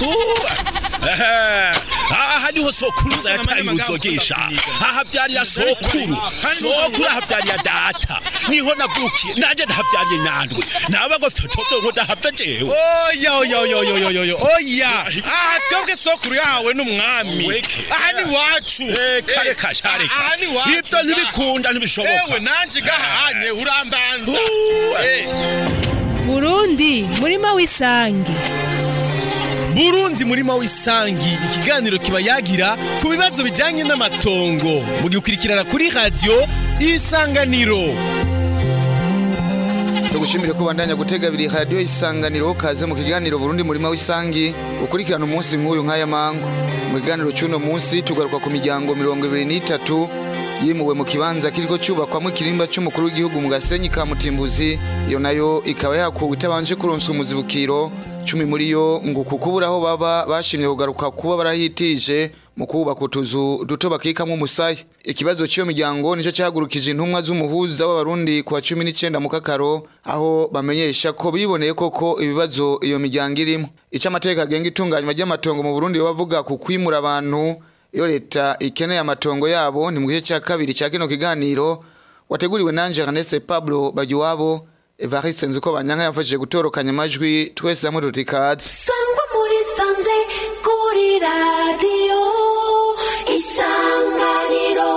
aha niho sokuruza yataye uruzogesha ahavyarira sokuru sokuru ahavyarira data niho navukiye nanje ndahavyariye nyandwi nawe ngo fyotovyo ngo ndahava jewe oya oya oya oya oya oya oya aha twebwe sokuru yahawe n'umwami Weke. aha ni wacu reka reka sha reka aha ni wacu ivyo ntibikunda ntibishoboka ewe nanje gahanye urambanza Uh, Eh. burundi murima w'isangi burundi murima w'isangi ikiganiro kiba yagira ku bibazo bijyanye n'amatongo mugikurikirana kuri radiyo isanganiro tugushimire ko bandanya gutega abiri radiyo isanganiro kaze mu kiganiro Burundi murima w'isangi ukurikirana umunsi nk'uyu nk'aya mango mu kiganiro cy'uno munsi tugaruka ku miryango mirongo ibiri n'itatu yimuwe mu kibanza kiriko cyubakwamo ikirimba cy'umukuru w'igihugu mu gasenyi ka mutimbuzi iyo nayo ikaba yakuwe itabanje kuronswa umuzibukiro cumi muri yo ngo kukubura aho baba bashimye kugaruka kuba barahitije mu kubaka utuzu duto bakikamwo umusaya ikibazo cy'iyo miryango nicyo cyahagurukije intumwa z'umuhuza w'abarundi ku wa cumi n'icyenda mu kakaro aho bamenyesha ko biboneye koko ibibazo iyo miryango irimo icyo amategeko agenga itunganywa ry'amatongo mu burundi bavuga ku kwimura abantu iyo leta ikeneye amatongo yabo ni mu gice cya kabiri cya kino kiganiro wateguriwe nanje Ernest Pablo Bagiwabo Evariste Nzuko Banyanka yafashije gutorokanya amajwi twese hamwe tutikaze sangwa muri sanze kuri radiyo isanganiro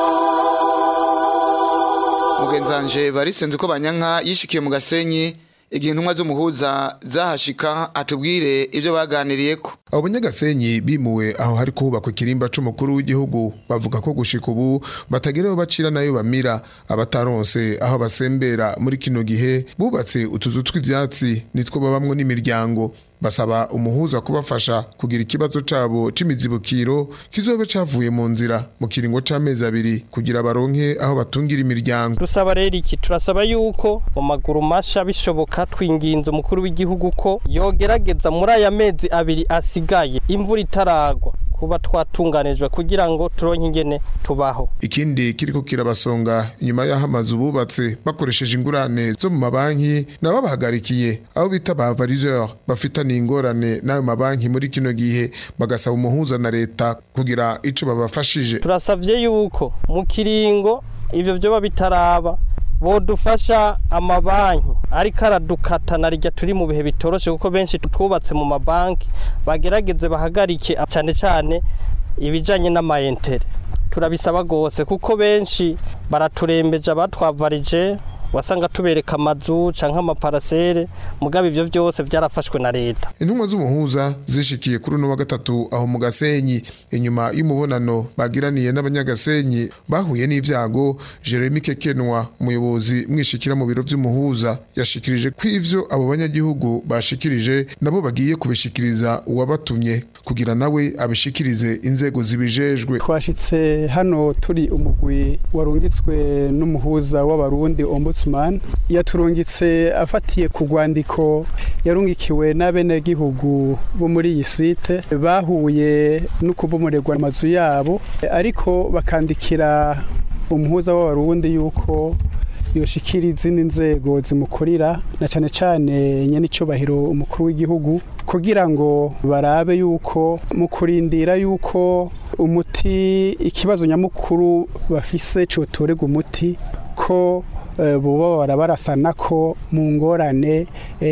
mugenzanje Evariste Nzuko Banyanka yishikiye mu gasenyi igihe intumwa z'umuhuza zahashika atubwire ibyo baganiriyeko abo banyagasenyi bimuwe aho hari kubakwa ikirimba c'umukuru w'igihugu bavuga ko gushika ubu batagira aho bacira nayo bamira abataronse aho basembera muri kino gihe bubatse utuzu tw'ivyatsi nitwo babamwo n'imiryango basaba umuhuza kubafasha kugira ikibazo cabo c'imizibukiro kizobe cavuye mu nzira mu kiringo c'amezi abiri kugira baronke aho batungira imiryango dusaba rero iki turasaba yuko mu maguru masha bishoboka twinginze umukuru w'igihugu ko yogerageza muri aya mezi abiri asigaye imvura itaragwa kuba twatunganijwe kugira ngo turonke ingene tubaho ikindi kiriko kirabasonga inyuma y'aho amazu bubatse bakoresheje ingurane zo mu mabanki nabo bahagarikiye aho bita ba variseur bafitaniye ingorane n'ayo mabanki muri kino gihe bagasaba umuhuza na leta kugira ico babafashije turasavye yuko mu kiringo ivyo vyoba bitaraba bodufasha amabanki ariko aradukata na rijya turi mu bihe bitoroshe kuko benshi twubatse mu mabanki bagerageze bahagarike cyane cyane ibijanye n'amayentere turabisaba gose kuko benshi baraturembeje abatwavarije wasanga tubereka amazu canke amaparasere mugabo ivyo vyose vyarafashwe na leta intumwa z'umuhuza zishikiye kuri uno wa gatatu aho mu gasenyi inyuma y'umubonano bagiraniye n'abanyagasenyi bahuye n'ivyago Jeremy Kekenwa umuyobozi mwishikira mu biro vy'umuhuza yashikirije ko ivyo abo banyagihugu bashikirije nabo bagiye kubishikiriza uwabatumye kugira nawe abishikirize inzego zibijejwe twashitse hano turi umugwi warungitswe n'umuhuza w'abarundi ombudsman yaturungitse afatiye ku rwandiko yarungikiwe n'abenegihugu bo muri iyi site bahuye no kubomorerwa amazu yabo ariko bakandikira umuhuza w'abarundi yuko yoshikira izindi nzego zimukurira na cane cane nyene icubahiro umukuru w'igihugu kugira ngo barabe yuko mu kurindira yuko umuti ikibazo nyamukuru bafise cotorega umuti ko eh, boba barabarasana ko mu ngorane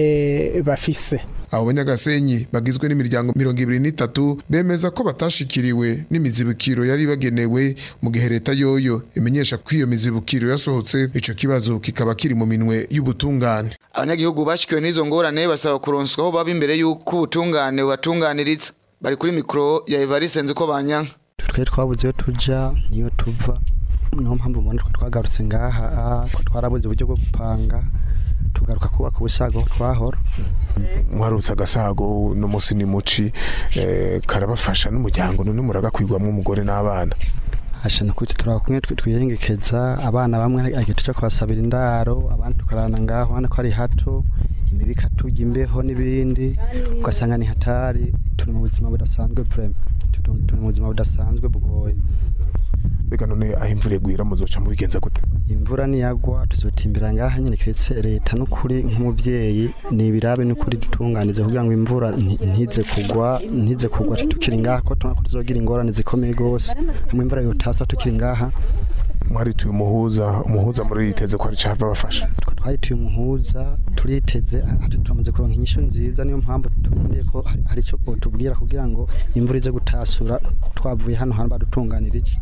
eh, bafise abo banyagasenyi bagizwe n'imiryango mirongo ibiri n'itatu bemeza ko batashikiriwe n'imizibukiro yari bagenewe mu gihe leta yoyo imenyesha ko iyo mizibukiro yasohotse ico kibazo kikaba kiri mu minwe y'ubutungane abanyagihugu bashikiwe n'izo ngorane basaba kuronswa aho baba imbere y'uko ubutungane bubatunganiriza bari kuri mikoro ya Evariste Nzuko Banyanka twe twabuze iyo tuja niyo tuva niyo mpamvu mbona twe twagarutse ngaha ah, ko twarabuze uburyo bwo gupanga tugaruka kubaka ubusago aho twahora mwarutse agasago uno munsi ni muci eh, karabafasha n'umuryango none muragakwirwamo umugore n'abana hashana kuri turaba kumwe twe twiyengekeza abana bamwe agiye tuja kubasabira indaro abandi tukarana ngaho ubona ko ari hato imibi ikatujya imbeho n'ibindi ugasanga ni hatari turi mu buzima budasanzwe vrema turi turi mu buzima budasanzwe bugoye mbega none aho imvura igwira muzoca mubigenza gute imvura niyagwa tuzotimbira ngaha nyine keretse leta n'ukuri nk'umubyeyi ni ibirabe n'ukuri dutunganize kugira ngo imvura nti- ntize kugwa ntize kugwa tukiri ngaha ko tubona ko tuzogira ingorane zikomeye rwose hamwe imvura yotasa tukiri ngaha mwarituye umuhuza umuhuza muri yiteze ko ari cava bafasha twarituye umuhuza turiteze ati turamaze kuronka inyishu nziza niyo mpamvu turindiye ko hari- hari icyo tubwira kugira ngo imvura ize gutasura twavuye hano hantu badutunganirije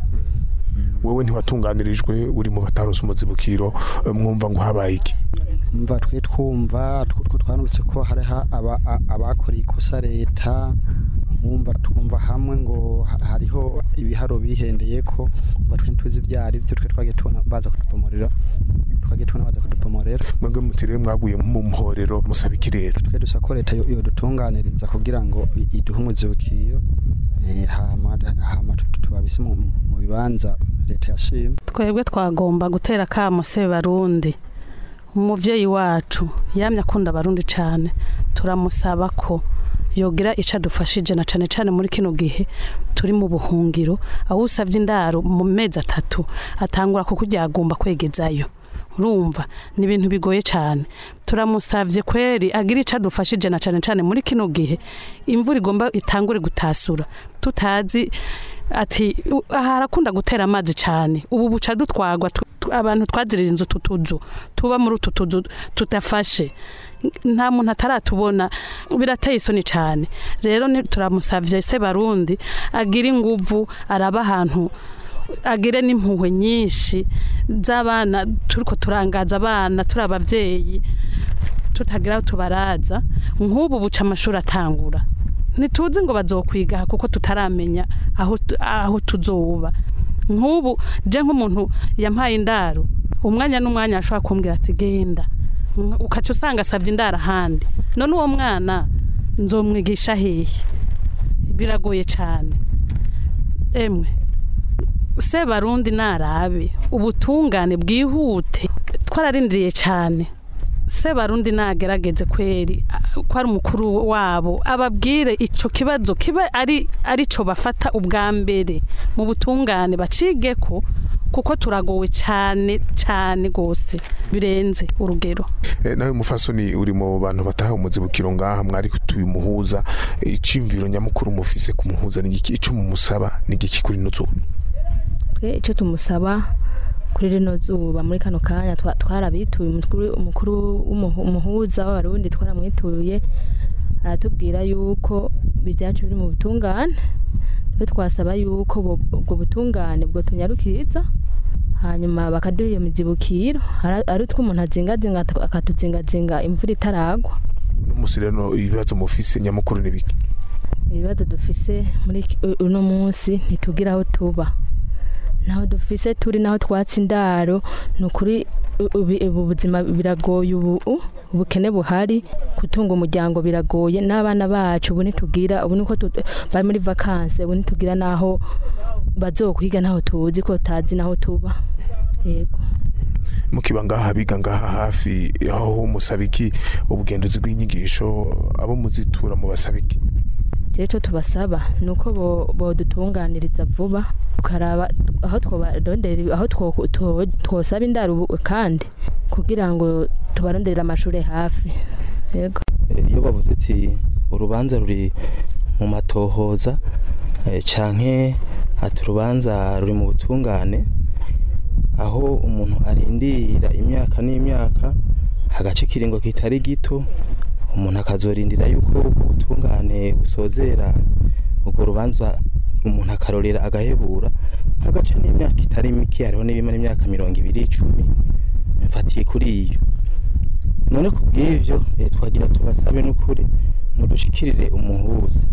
wowe ntiwatunganirijwe uri mu batarose umuzibukiro eh, mwumva ngo habaye iki mva twe twumva tw- tw- twanumvise ko hariho aba- a- abakoreye ikosa leta mwumva twumva hamwe ngo ha- hariho ibiharo bihendeye ko mva twe ntituzi ibyo ari byo twe twagiye tubona baza kudupomorera twagiye tubona baza kudupomorera mwebwe mutiriwe mwaguye mu muhorero musaba iki rero twe dusa ko leta yo- yodutunganiriza kugira ngo i- iduhe umuzibukiro eh, hama hama tu- tu- tubabise mu mu bibanza leta yashimye twebwe twagomba gutera akamo se barundi umuvyeyi wacu yamye akunda abarundi cyane turamusaba ko yogira icyo adufashije na cyane cyane muri kino gihe turi mu buhungiro aho usabye indaro mu mezi atatu atangura kukuryagumba kwegezayo urumva ni ibintu bigoye cyane turamusabye kweri agira icyo adufashije na cyane cyane muri kino gihe imvura igomba itangure gutasura tutazi ati u- aha harakunda gutera amazi cyane ubu buca dutwagwa tu- tu- abantu twazirira inzu tutuzu tuba muri utu tuzu tudafashe nta muntu ataratubona birateye isoni cyane rero ni- turamusavye se barundi agira inguvu araba ahantu agire n'impuhwe nyinshi z'abana turiko turangaza abana turi abavyeyi tutagira aho tubaraza nk'ubu buca amashuri atangura ntituzi ngo bazokwiga kuko tutaramenya aho tu- aho tuzoba nk'ubu je nk'umuntu yampaye indaro umwanya n'umwanya ashobora kumbwira ati genda Mm, ukaca usanga asabye indaro ahandi none uwo mwana nzomwigisha hehe biragoye cyane emwe se barundi narabe ubutungane bwihute twararindiriye cyane se barundi nagerageze kweri a- ko ari umukuru wabo ababwire ico kibazo kibe ari ari co bafata ubwa mbere mu butungane bacige ko kuko turagowe cyane cyane gose birenze urugero Eh, nawe mufasoni uri mu bantu bataha umuzibukiro ngaha mwari tuye umuhuza eh, iciyumviro nyamukuru mufise ku muhuza ni iki ico mumusaba ni iki kuri nuzu twe icyo tumusaba kuri rino zuba muri kano kanya twa- twarabituye umukuru umukuru w'umuhu- umuhuza w'abarundi twaramwituye aratubwira yuko ibyacu biri mu butungane twe twasaba yuko bo- ubwo butungane bwo tunyarukiriza hanyuma bakaduha iyo mizibukiro Ara- ari utwo umuntu azingazinga aka- akatuzingazinga imvura itaragwa n'umusi rero ibibazo mufise nyamukuru ni biki ibibazo dufise muri iki- u- uno munsi ntitugira aho tuba naho dufise turi naho twatsi indaro ni ukuri u- ubi- ubu buzima biragoye ubu u- ubukene buhari gutunga umuryango biragoye n'abana bacu ubu ntitugira ubu niko tu- bari muri vakanse ubu ntitugira naho bazokwiga naho tuzi ko tazi naho tuba yego mukiba ngaha biga ngaha hafi aho musaba iki ubugenduzi bw'inyigisho abo muzitura mubasaba iki rero icyo tubasaba ni uko bo- bodutunganiriza vuba tukaraba aho twobarondera aho two- two- twosaba indaro ubu kandi kugira ngo tubaronderere amashuri hafi yego iyo bavuze ati urubanza ruri mu matohoza eh, canke ati urubanza ruri mu butungane aho umuntu arindira imyaka n'imyaka hagace ikiringo kitari gito umuntu akazorindira yuko ubwo butungane busozera urwo rubanza umuntu akarorera agahebura hagace n'imyaka itari mike hariho n'ibimara imyaka mirongo ibiri icumi mfatiye kuri iyo none ku bw'ivyo eh, twagira tubasabe n'ukuri mudushikirire umuhuza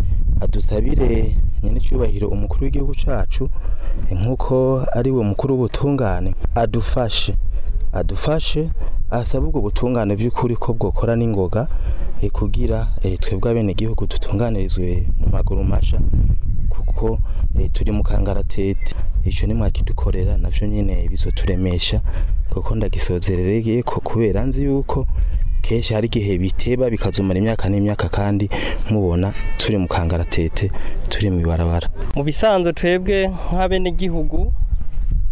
adusabire nyenicubahiro umukuru w'igihugu cacu eh, nk'uko ari we mukuru w'ubutungane adufashe adufashe asabe ubwo butungane vy'ukuri ko bwokora n'ingoga eh, kugira eh, twebwe abenegihugu dutunganirizwe mu maguru masha kuko eh, turi mu kangaratete ico nimwakidukorera navyo nyene bizoturemesha kuko ndagisozerereye ko kubera nzi yuko kenshi hari igihe biteba bikazumara imyaka n'imyaka kandi mubona turi mu kangaratete turi mu ibarabara mu bisanzwe twebwe nk'abenegihugu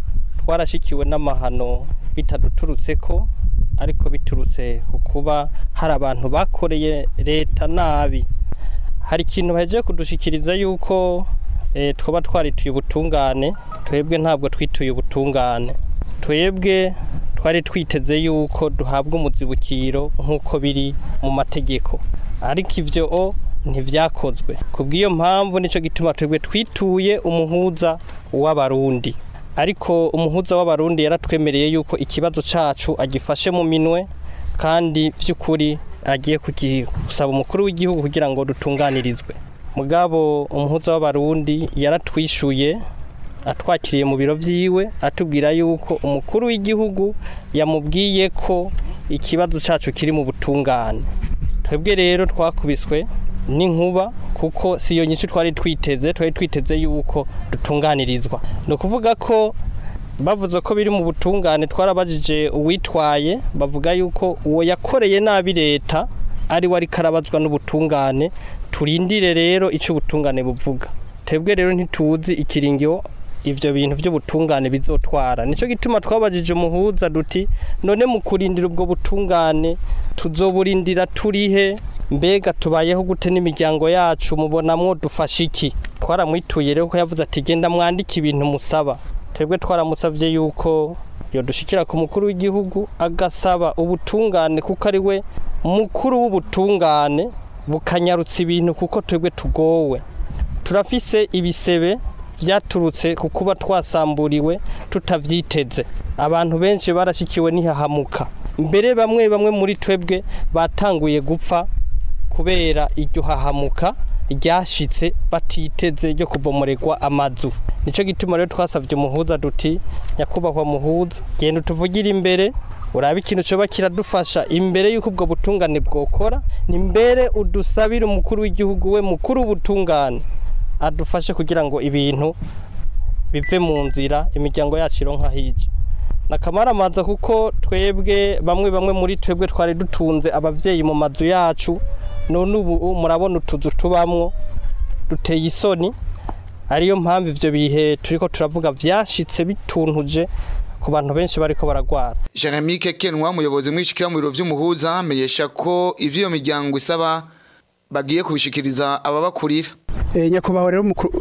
twarashikiwe n'amahano bitaduturutse ko ariko biturutse ku kuba hari abantu bakoreye leta nabi hari ikintu bahejeje kudushikiriza yuko eh, twaba twarituye ubutungane twebwe ntabwo twituye ubutungane twebwe twari twiteze yuko duhabwa umuzibukiro nk'uko biri mu mategeko ariko ibyo o ntibyakozwe ku bw'iyo mpamvu nicyo gituma twebwe twituye umuhuza w'abarundi ariko umuhuza w'abarundi yaratwemereye yuko ikibazo cyacu agifashe mu minwe kandi by'ukuri agiye gusaba umukuru w'igihugu kugira ngo dutunganirizwe mugabo umuhuza w'abarundi yaratwishyuye atwakiriye mu biro byiwe atubwira yuko umukuru w'igihugu yamubwiye ko ikibazo cyacu kiri mu butungane twebwe rero twakubiswe n'inkuba kuko si iyo nyinshi twari twiteze twari twiteze yuko dutunganirizwa ni ukuvuga ko bavuze ko biri mu butungane twarabajije uwitwaye bavuga yuko uwo yakoreye nabi leta ari we ariko arabazwa n'ubutungane turindire rero icyo ubutungane buvuga twebwe rero ntituzi ikiringiro ibyo bintu by'ubutungane bizotwara nicyo gituma twabajije umuhuza duti none mu kurindira ubwo butungane tuzoburindira turihe mbega tubayeho gute n'imiryango yacu mubonamwo dufashe iki twaramwituye rero ko yavuze ati genda mwandike ibintu musaba twebwe twaramusabye yuko yodushikira ku mukuru w'igihugu agasaba ubutungane kuko ari we mukuru w'ubutungane bukanyarutsa ibintu kuko twebwe tugowe turafise ibisebe byaturutse ku kuba twasamburiwe tutabyiteze abantu benshi barashyikiwe n'ihahamuka mbere bamwe bamwe muri twebwe batanguye gupfa kubera iryo hahamuka ryashyitse batiteze ryo kubomoregwa amazu nicyo gituma rero twasabye umuhuza duti nyakubahwa muhuza genda utuvugire imbere urabe ikintu cyoba kiradufasha imbere y'uko ubwo butungane bwokora ni mbere udusabire umukuru w'igihugu we mukuru w'ubutungane adufashe kugira ngo ibintu bive mu nzira imiryango yacu ironka hirya nakamaramanza kuko twebwe bamwe bamwe muri twebwe twari dutunze ababyeyi mu mazu yacu none ubu murabona utuzu tubamwo duteye isoni ariyo mpamvu ibyo bihe turi ko turavuga byashyitse bituntuje ku bantu benshi bariko baragwara Jeanamique Kenwa umuyobozi mwishikira mu biro vy'umuhuza amenyesha ko ivyo iyo miryango isaba bagiye kubishikiriza ababakurira E, nyakubahwa rero umukuru-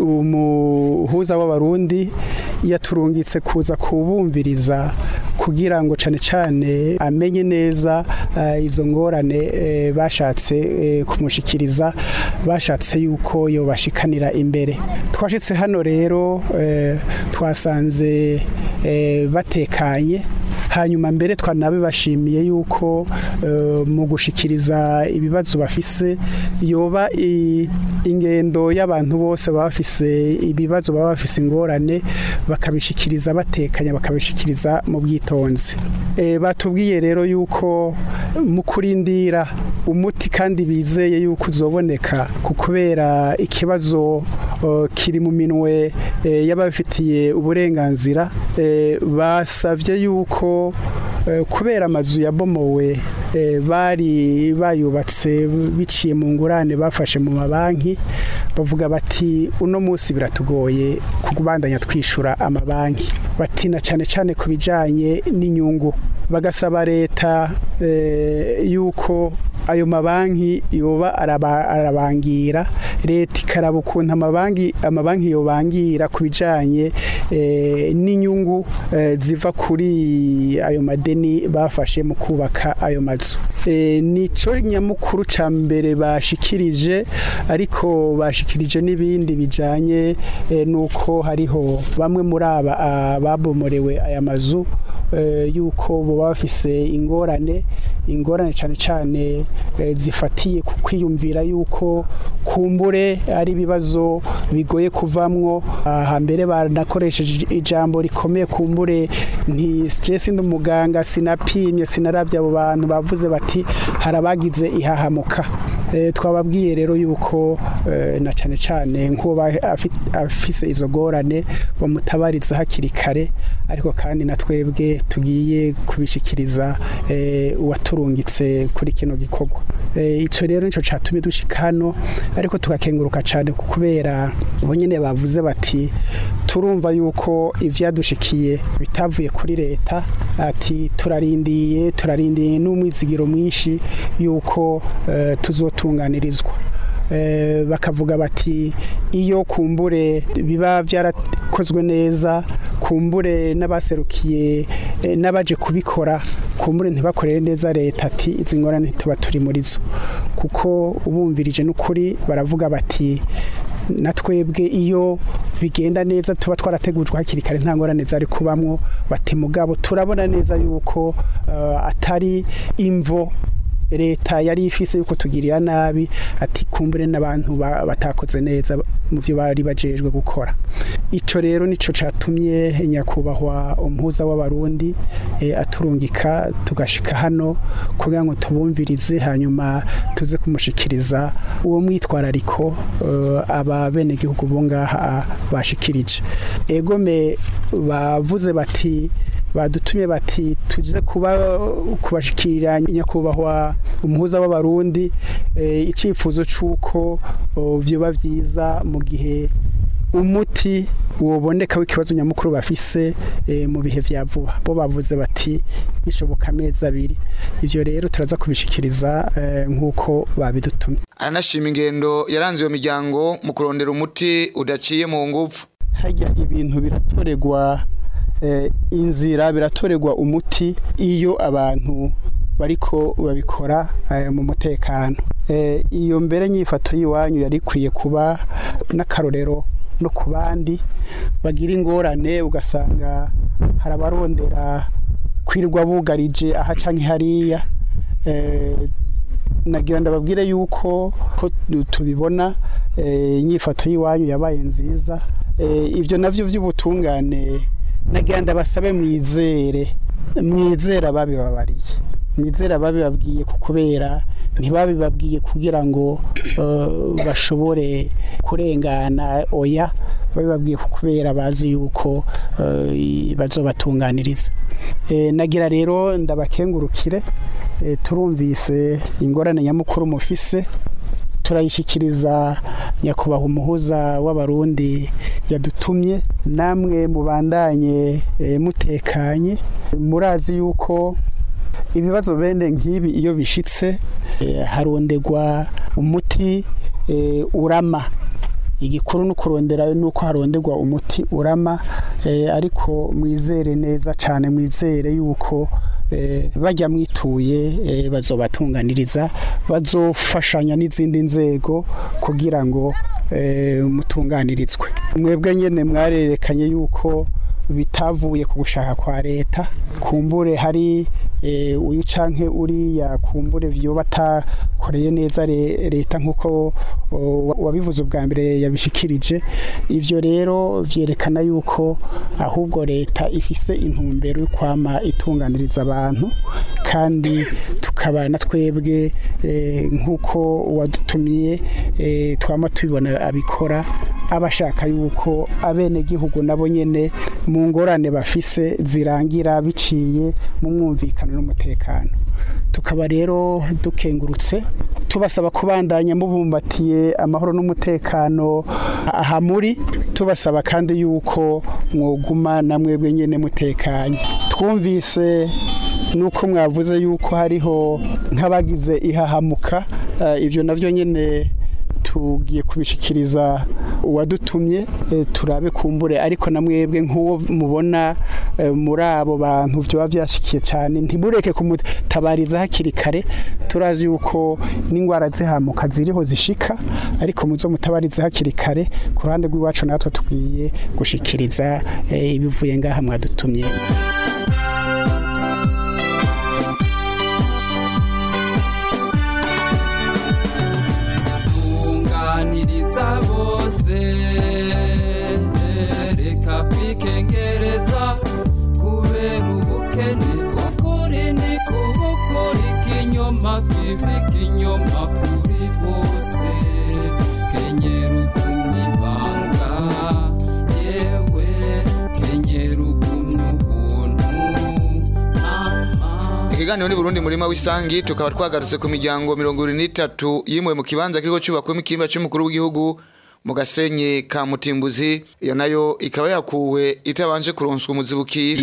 umuhuza w'abarundi yaturungitse kuza kubumviriza kugira ngo cane cane amenye neza eh, izo ngorane eh, bashatse eh, kumushikiriza bashatse yuko yobashikanira imbere twashitse hano rero eh, twasanze eh, batekanye hanyuma mbere twanabibashimiye yuko eh, mu gushikiriza ibibazo bafise yoba i- ingendo y'abantu bose baba bafise ibibazo baba bafise ingorane bakabishikiriza batekanya bakabishikiriza mu bwitonzi Eh, batubwiye rero yuko mu kurindira umuti kandi bizeye yuko uzoboneka ku kubera ikibazo eh, kiri mu minwe eh, y'ababifitiye uburenganzira eh, basavye yuko eh, kubera amazu yabomowe eh, bari bayubatse biciye mu ngurane bafashe mu mabanki bavuga bati uno munsi biratugoye kubandanya twishura amabanki bati na cyane cyane ku bijyanye n'inyungu bagasaba leta eh, yuko ayo mabanki yoba araba- arabangira leta ikaraba ukuntu amabanki amabanki yobangira ku bijyanye eh, n'inyungu eh, ziva kuri ayo madeni bafashe mu kubaka ayo mazu Eh, nico nyamukuru ca mbere bashikirije ariko bashikirije n'ibindi bijanye eh, nuko hariho bamwe muri aba ah, babomorewe aya mazu eh, yuko boba bafise ingorane ingorane cyane cyane eh, zifatiye ku kwiyumvira yuko kumbure ari ibibazo bigoye kuvamwo aha mbere banakoresheje ijambo rikomeye kumbure nti stress n'umuganga sinapimye sinaravye abo bantu bavuze bati harabagize ihahamuka Eh, twababwiye rero yuko eh, na cyane cyane nk'uba afi- afise izo gorane bamutabariza hakiri kare ariko kandi na twebwe tugiye kubishikiriza eh, uwaturungitse kuri kino gikorwa Eh, ico rero nico catumye dushika hano ariko tugakenguruka cyane ku kubera bo nyene bavuze bati turumva yuko ivyadushikiye bitavuye kuri leta ati turarindiye turarindiye n'umwizigiro mwinshi yuko eh, tuzotunganirizwa Eh, bakavuga bati iyo kumbure biba byarakozwe neza kumbure n'abaserukiye eh, n'abaje kubikora kumbure ntibakorere neza leta ati izi ngorane tuba turi muri zo kuko ubumvirije n'ukuri baravuga bati na twebwe iyo bigenda neza tuba twarategujwe hakiri kare nta ngorane zari kubamwo bati mugabo turabona neza yuko eh, atari imvo leta yari ifise yuko tugirira nabi ati kumbure n'abantu ba- batakoze neza mu byo bari bajejwe gukora ico rero nico catumye nyakubahwa umuhuza w'abarundi eh, aturungika tugashika hano kugira ngo tubumvirize hanyuma tuze kumushikiriza uwo mwitwarariko eh, aba bene gihugu bo ngaha bashikirije egome bavuze bati badutumye bati tuze kuba kubashikirira nyakubahwa umuhuza w'abarundi eh, icifuzo c'uko oh, vyoba vyiza mu gihe umuti woboneka w'ikibazo nyamukuru bafise eh, mu bihe vya vuba bo bavuze bati bishoboka amezi abiri ivyo rero turaza kubishikiriza eh, nk'uko babidutumye aranashima ingendo yaranze iyo miryango mu kurondera umuti udaciye mu nguvu harya ibintu biratoregwa eh, inzira biratoregwa umuti iyo abantu bariko babikora eh, mu mutekano eh, iyo mbere nyifato y'iwanyu yari ikwiye kuba n'akarorero no ku bandi bagira ingorane ugasanga hari abarondera kwirirwa bugarije aha canke hariya eh, nagira ndababwire yuko ko tubibona eh, inyifato y'iwanyu yabaye nziza eh, ivyo navyo vy'ubutungane nagira ndabasabe mwizere mwizere ababibabariye mwizere ababibabwiye ku kubera ntibabibabwiye kugira ngo eh, bashobore kurengana oya babibabwiye ku kubera bazi yuko eh, bazobatunganiriza Eh, nagira rero ndabakengurukire eh, turumvise ingorane nyamukuru mufise turayishikiriza nyakubahwa umuhuza w'abarundi yadutumye namwe mubandanye eh, mutekanye murazi yuko ibibazo bene nk'ibi iyo bishitse eh, harondegwa umuti eh, urama igikuru no kurondera nuko haronderwa umuti urama eh, ariko mwizere neza cyane mwizere yuko eh, bajya mwituye eh, bazobatunganiriza bazofashanya n'izindi nzego kugira ngo eh, mutunganirizwe mwebwe nyene mwarerekanye yuko bitavuye ku gushaka kwa leta kumbure hari eh, uyu canke uriya kumbure vyo batakoreye neza le- leta nkuko o, wabivuze ubwa mbere yabishikirije ivyo rero vyerekana yuko ahubwo leta ifise intumbero yo kwama itunganiriza abantu kandi tukaba na twebwe eh, nkuko wadutumiye eh, twama tubibona abikora abashaka yuko abene gihugu nabo nyene mu ngorane bafise zirangira biciye mu mwumvikano n'umutekano tukaba rero dukengurutse tubasaba kubandanya mubumbatiye amahoro n'umutekano aha muri tubasaba kandi yuko mwoguma na mwebwe nyene mutekanye twumvise nuko mwavuze yuko hariho nk'abagize ihahamuka eh, ivyo navyo nyene tugiye kubishikiriza uwadutumye eh, turabe kumbure ariko na mwebwe nk'uwo mubona eh, muri abo bantu byoba byashikiye cyane ntibureke kumutabariza hakiri kare turazi yuko n'indwara zihamuka ziriho zishika ariko muzo mutabarize hakiri kare ku ruhande rw'iwacu natwe tubwiye gushikiriza eh, ibivuye ngaha mwadutumye tunganiriza bose reka kwikengereza kubera ubukene ukuri ni kubukuri ikinyoma twibika inyoma kuri bose kenyera ugumya ibanga yewe kenyera ugumya ubuntu ikiganiro ni Burundi murima w'isangi tukaba twagarutse ku miryango mirongo ibiri n'itatu yimuwe mu kibanza kiriko cyubakwemo ikimba cy'umukuru w'igihugu mu gasenyi ka mutimbuzi iyo nayo ikaba yakuwe itabanje kuronswa umuzibukiro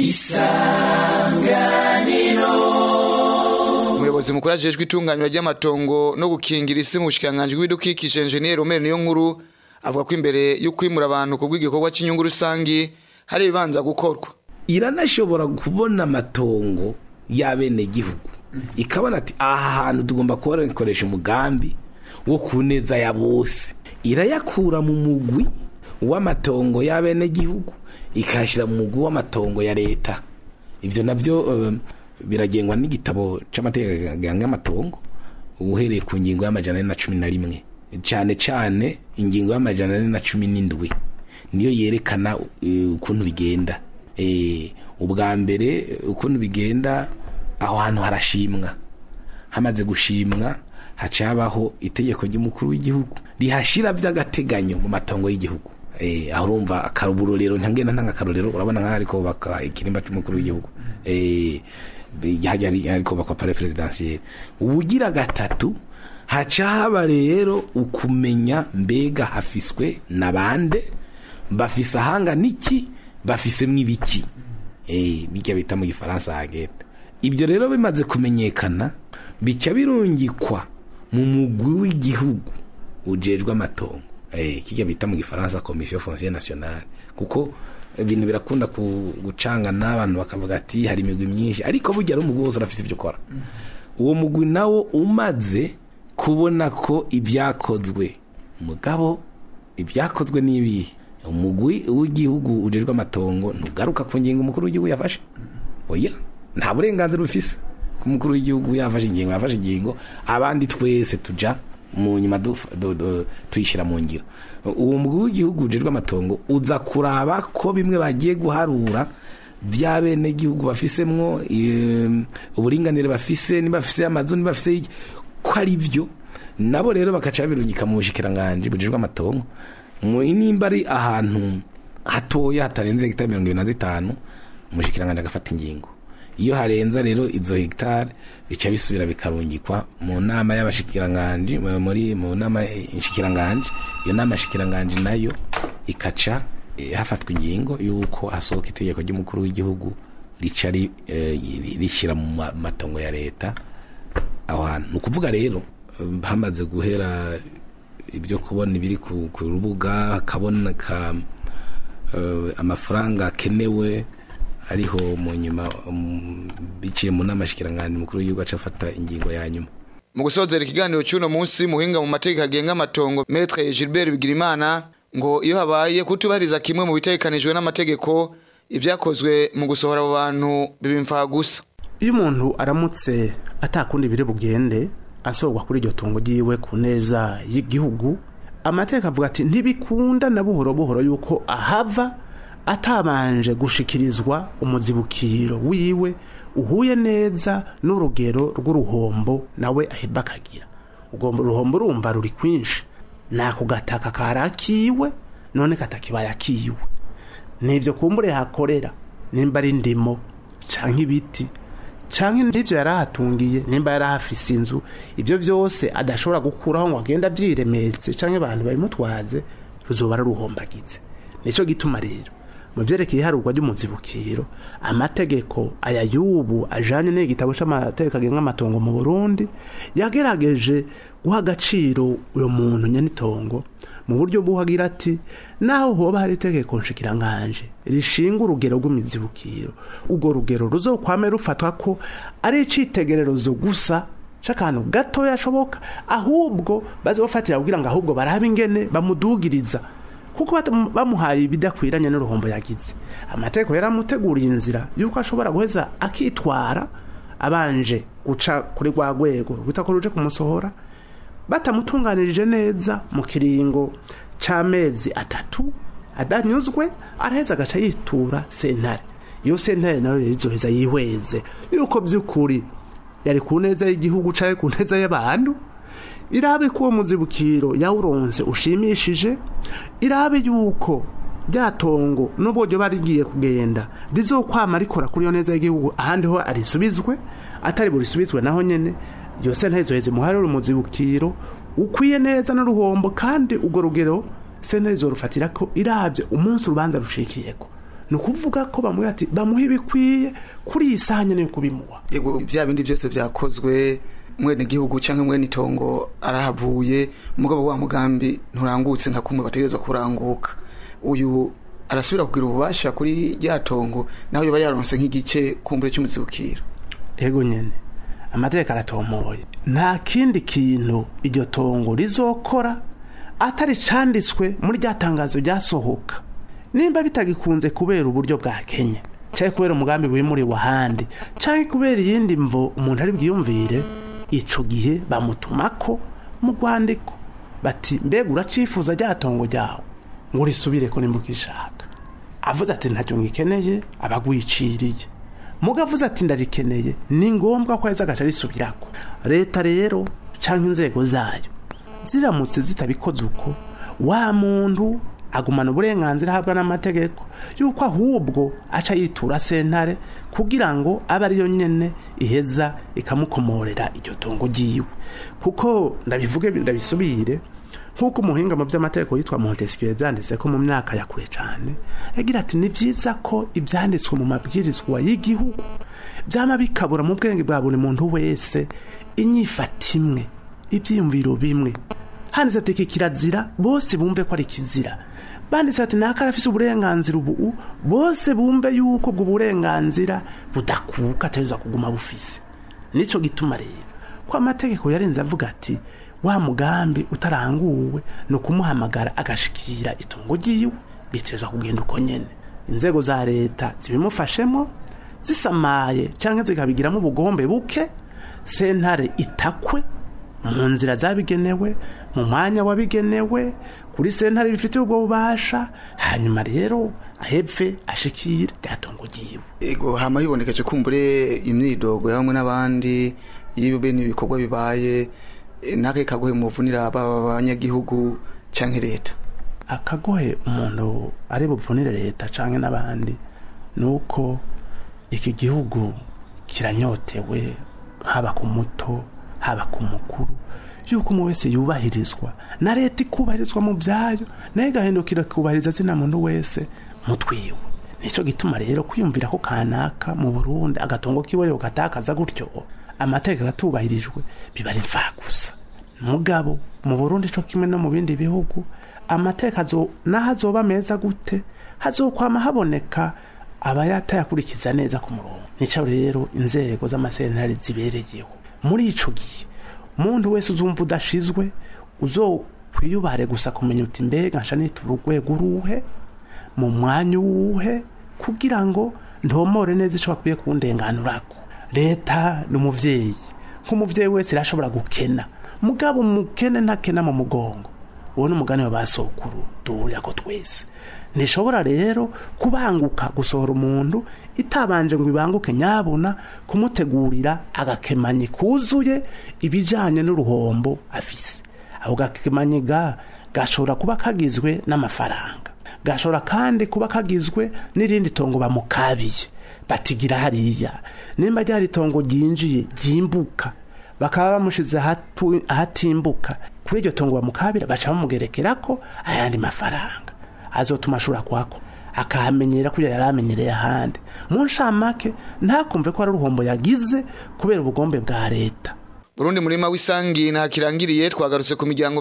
umuyobozi mukuru ajejwe itunganywa ry'amatongo no gukingira isi mu bushikiranganji bw'ibidukikije enjeniyeri Omer niyo nkuru avuga ko imbere yo kwimura abantu ku bw'igikorwa cy'inyungu rusangi hari ibibanza gukorwa iranashobora kubona amatongo y'abenegihugu ikabona ati aha hantu tugomba kubakoresha umugambi wo ku neza ya bose irayakura mu mugwi w'amatongo y'abenegihugu ikayashyira mu mugwi w'amatongo ya leta ibyo nabyo eh, biragengwa n'igitabo cy'amategeko agenga amatongo uhereye ku ngingo y'amajana ane na cumi na rimwe cyane cyane ingingo y'amajana ane na cumi n'indwi niyo yerekana eh, ukuntu bigenda Eh, ubwa mbere eh, ukuntu bigenda aho hantu harashimwa hamaze gushimwa haca habaho itegeko ry'umukuru w'igihugu rihashira by'agateganyo mu matongo y'igihugu eh aho urumva akaruburorero ntangenda ntanga akarorero urabona nkaho ariko baka ikirimba cy'umukuru w'igihugu eh hajya ari ariko bakwa pare presidentiel ubugira gatatu haca haba rero ukumenya mbega hafiswe nabande bafise ahanga niki bafisemwo ibiki eh bijya bita mu gifaransa hageta ibyo rero bimaze kumenyekana bica birungikwa mu mugwi w'igihugu ujejwe amatongo eh kijya bita mu gifaransa commission foncière nationale kuko ibintu birakunda ku- gucanga n'abantu bakavuga ati hari imigwi myinshi ariko burya ari umugwi wose urafise ibyo ukora uwo mugwi nawo umaze kubona ko ibyakozwe mugabo ibyakozwe n'ibihe umugwi w'igihugu ujejwe amatongo ntugaruka ku ngingo umukuru w'igihugu yafashe oya nta burenganzira ufise ko umukuru w'igihugu yafashe ingingo yafashe ingingo abandi twese tuja mu nyuma duf- du- du- tuyishyira mu ngiro uwo mugwi w'igihugu ujejwe amatongo uza kuraba ko bimwe bagiye guharura bya bene gihugu bafisemwo em, uburinganire bafise niba bafise amazu niba bafise iki, ko ari byo nabo rero bakaca babirungika mu bushikiranganje bujejwe amatongo mu nimba ari ahantu hatoya hatarenze hegitari mirongo ibiri na zitanu umushikiranganje agafata ingingo iyo harenza rero izo hegitari bica bisubira bikarungikwa mu nama y'abashikiranganje mu- muri mu nama inshikiranganje iyo nama shikiranganje nayo ikaca eh, hafatwa ingingo y'uko hasohoka itegeko ry'umukuru w'igihugu rica ri- eh, rishyira mu ma- matongo ya leta aho hantu ni ukuvuga rero eh, hamaze guhera ibyo kubona ibiri ku ku rubuga hakaboneka eh, amafaranga akenewe ariho mu nyuma um, biciye mu nama shikiranganje mukuru w'igihugu aca afata ingingo ya nyuma mu gusozera ikiganiro cy'uno munsi muhinga mu mategeko agenga amatongo Maître Gilbert Bigirimana ngo iyo habaye kutubahiriza kimwe mu bitegekanijwe n'amategeko ibyakozwe mu gusohora abo bantu bibimfa gusa iyo umuntu aramutse atakundi biri bugende asorwa kuri iryo tungo ryiwe ku neza y'igihugu amategeko avuga ati ntibikunda na buhoro buhoro yuko ahava atabanje gushikirizwa umuzibukiro wiwe uhuye neza n'urugero rw'uruhombo nawe aheba akagira ubwo ruhombo urumva ruri kwinshi nako gataka karakiwe none katakibaye akiwe nibyo kumbure hakorera nimba ari ndimo canke ibiti canke n'ibyo yari ahatungiye nimba yari ahafise inzu ibyo byose adashobora gukuraho ngo agende abyiremetse canke abantu babimutwaze ruzoba ruruhombagize nico gituma rero mu byerekeye iharurwa ry'umuzibukiro amategeko aya y'ubu ajanye n'igitabo c'amategeko agenga amatongo mu burundi yagerageje guha agaciro uyo muntu nyenitongo mu buryo buhagira ati naho hoba hari itegeko nshikiranganje rishinga urugero rw'imizibukiro urwo rugero ruzokwame rufatwa ko ari icitegererezo gusa c'akantu gatoya ashoboka ahubwo bazofatira kugira ngo ahubwo barabe ingene bamudugiriza kuko bat- bamuhaye ibidakwiranye n'uruhombo yagize amategeko yaramuteguriye inzira yuko ashobora guheza akitwara abanje guca kuri rwa rwego rwita ko ruje kumusohora batamutunganirije neza mu kiringo c'amezi atatu adanyuzwe araheza agaca yitura sentare iyo sentare nayo rero izoheza yihweze yuko by'ukuri yari ku neza y'igihugu canke ku neza y'abantu irabe ko uwo muzibukiro yawuronse ushimishije irabe yuko ryatongo n'ubwo ryo barigiye kugenda rizokwama rikora kuri iyo neza y'igihugu ahandi ho arisubizwe atari burisubizwe naho nyene iyo sentare izoheza imuharire umuzibukiro ukwiye neza n'uruhombo kandi urwo rugero sentare izorufatira ko irabye umunsi urubanza rushikiyeko ni ukuvuga ko bamuha ati bamuha ibikwiye kuri iyi saha nyene yo kubimuha yego bya bindi byose byakozwe mwene gihugu cyangwa mwene itongo arahavuye umugabo wa mugambi nturangutse nka kumwe bategerezwa kuranguka uyu arasubira kugira ububasha kuri rya tongo naho yoba yaronse nk'igice kumbure cy'umuzibukiro ego nyene amategeko aratomoye nta kindi kintu iryo tongo rizokora atari canditswe muri rya tangazo ryasohoka nimba bitagikunze kubera uburyo bwa kenya cyangwa kubera umugambi wimuriwe ahandi cyangwa kubera iyindi mvo umuntu ari bwiyumvire ico gihe bamutumako mu rwandiko bati mbega uracifuza rya tongo ryawe ngo urisubire ko nimba ukishaka avuze ati ntacyo ngikeneye abagwiciriye muga avuze ati ndarikeneye ni ngombwa ko yaza agaca risubirako leta rero cyangwa inzego zayo ziramutse zitabikoze uko wa muntu agumana uburenganzira ahabwa n'amategeko yuko ahubwo aca yitura sentare kugira ngo abe ariyo nyene iheza ikamukomorera iryo tongo ryiwe kuko ndabivuge ndabisubire nk'uko umuhinga mu by'amategeko yitwa montesquieu yabyanditse ko mu myaka ya kure cyane yagira ati ni byiza ko ibyanditswe mu mabwirizwa y'igihugu byama bikabura mu bwenge bwa buri muntu wese inyifata imwe ibyiyumviro bimwe handitse ati iki kirazira bose bumve ko ari kizira banditse ati naka arafise uburenganzira ubu bose bumve yuko ubwo burenganzira budakuka atariza kuguma bufise nicyo gituma rero ko amategeko yarenze avuga ati wa mugambi utaranguwe ni ukumuhamagara agashikira itungo ryiwe biteza kugenda uko nyene inzego za leta zibimufashemo zisamaye cyangwa zikabigiramo ubugombe buke sentare itakwe mu nzira zabigenewe mu mwanya wabigenewe kuri sentare bifite ubwo bubasha hanyuma rero ahepfe ashikire ryatongo ryiwe ego hama hibonekeje kumbure imyidogo ya bamwe n'abandi iyo bene ibikorwa bibaye eh, nake kagohe muvunira baba abanyagihugu canke leta akagohe umuntu ari buvunire leta canke n'abandi ni uko iki gihugu kiranyotewe haba ku muto haba ku mukuru yuko umuntu wese yubahirizwa na leta ikubahirizwa mu byayo nayo igahindukira ikubahiriza zina muntu wese mutwiwe nicyo gituma rero kwiyumvira ko kanaka mu burundi agatongo kiwe yogatakaza gutyo amategeko atubahirijwe biba ari gusa mugabo mu burundi cyo kimwe no mu bindi bihugu amateka azo- naho azoba meza gute hazokwama haboneka abayatayakurikiza neza ku murongo nicyo rero inzego z'amasentare zibereyeho muri ico gihe umuntu wese uzumva udashizwe uzokwiyubare gusa kumenya uti mbega nsha nitura urwego uruhe mu mwanya uwuhe kugira ngo ntomore neza ico bakwiye kundenganurako leta ni umuvyeyi nk'umuvyeyi wese irashobora gukena mugabo umukene ntakena mu mugongo uwo ni umugani wa basokuru duhurira ko twese ntishobora rero kubanguka gusohora umuntu itabanje ngo ibanguke nyabona kumutegurira agakemanyi kuzuye ibijanye n'uruhombo afise ako gakemanyi ga gashobora kuba kagizwe n'amafaranga gashobora kandi kuba kagizwe n'irindi tongo bamukabiye batigira hariya nimba ryari itongo ryinjiye ryimbuka bakaba bamushize ahatu- ahatimbuka kuri iryo tongo bamukabira baca bamugerekerako ayandi mafaranga azotuma ashobora kuhako akahamenyera kuya yari amenyereye ahandi mu nshamake ntakumve ko ari uruhombo yagize kubera ubugombe bwa leta Burundi murima w'isangi ntakirangiriye twagarutse ku miryango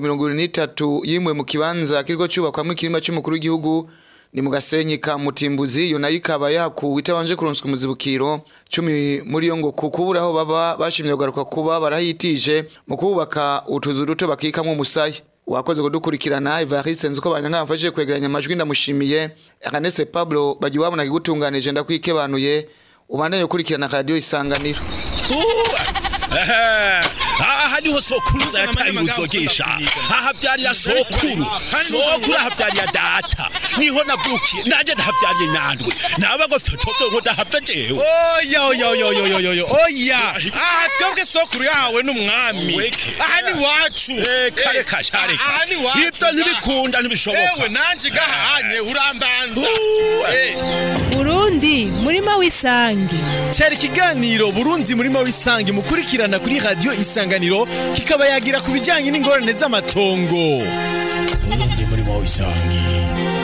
23 yimwe mu kibanza kiriko cyubakwamo ikirima cy'umukuru w'igihugu ni mu gasenyi ka mutimbuzi yo nayo ikaba yakuwe itabanje kuronswa umuzibukiro cumi muri yo ngo kukubura aho baba bashimye kugaruka kuba barahitije mu kubaka utuzu duto bakikamwo umusaya wakoze kudukurikirana Evariste nzuko banyanga bafashije kwegeranya amajwi ndamushimiye Ernest Pablo bagiwabo nagigutunganije ndakwikebanuye ubandanye ukurikirana radio isanganiro aha niho sokuruza yataye uruzogesha aha byarira sokuru sokuru aha byarira data niho navukiye nanje ndahabyariye nandwe naba ngo fitoto ngo ndahava jewe oya oya oya oya oya oya oya aha twebwe sokuru yahawe n'umwami aha ni wacu kare kashare aha ni wacu ibyo ntibikunda ntibishoboka ewe nanje gahanye urambanza Burundi murima w'isangi cyari ikiganiro burundi murima w'isangi mukurikirana kuri radiyo isanganiro kikaba yagira ku bijyanye n'ingorane z'amatongo burundi murimo w'isangi